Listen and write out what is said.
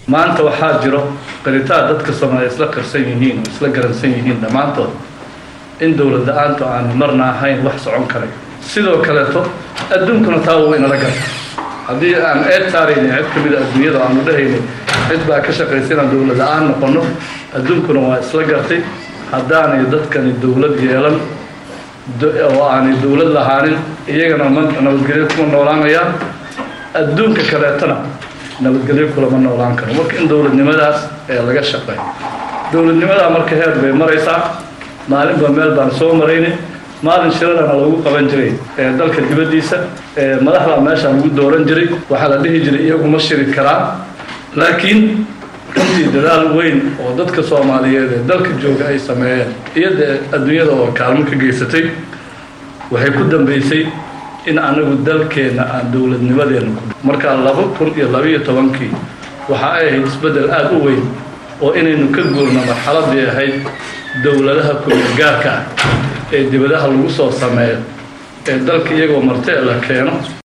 maanta waxaa jiro qiritaan dadka soomaaliya isla qarsan yihiin oo isla garansan yihiin dhammaantood in dowlad la-aantu aan marna ahayn wax socon karay sidoo kaleeto adduunkuna taa wuu inala garta haddii aan eed saaraynin cid ka mida adduunyada aanu dhahaynay cid baa ka shaqaysa inaan dowlad la-aan noqono adduunkuna waa isla gartay haddaanay dadkani dowlad yeelan oo aanay dowlad lahaanin iyagana ma nabadgelyo kuma noolaanayaan adduunka kaleetona nabadgelyo kulama noolaan karo marka in dowladnimadaas ee laga shaqeeyo dowladnimadaa marka heer bay maraysaa maalinba meel baan soo maraynay maalin shirarana lagu qaban jiray ee dalka dibaddiisa ee madaxdaa meeshaa lagu dooran jiray waxaa la dhihi jiray iyaguma shiri karaan laakiin runtii dadaal weyn oo dadka soomaaliyeed ee dalka jooga ay sameeyeen iyo dee adduunyada oo kaalmo ka geysatay waxay ku dambeysay in anagu dalkeenna aan dowladnimadeena ku markaa laba kun iyo labaiyo tobankii waxa ay ahayd isbeddel aada u weyn oo inaynu ka guurno marxaladii ahayd dowladaha ku-gaarka ah ee dibadaha lagu soo sameeyo ee dalka iyagoo martee la keeno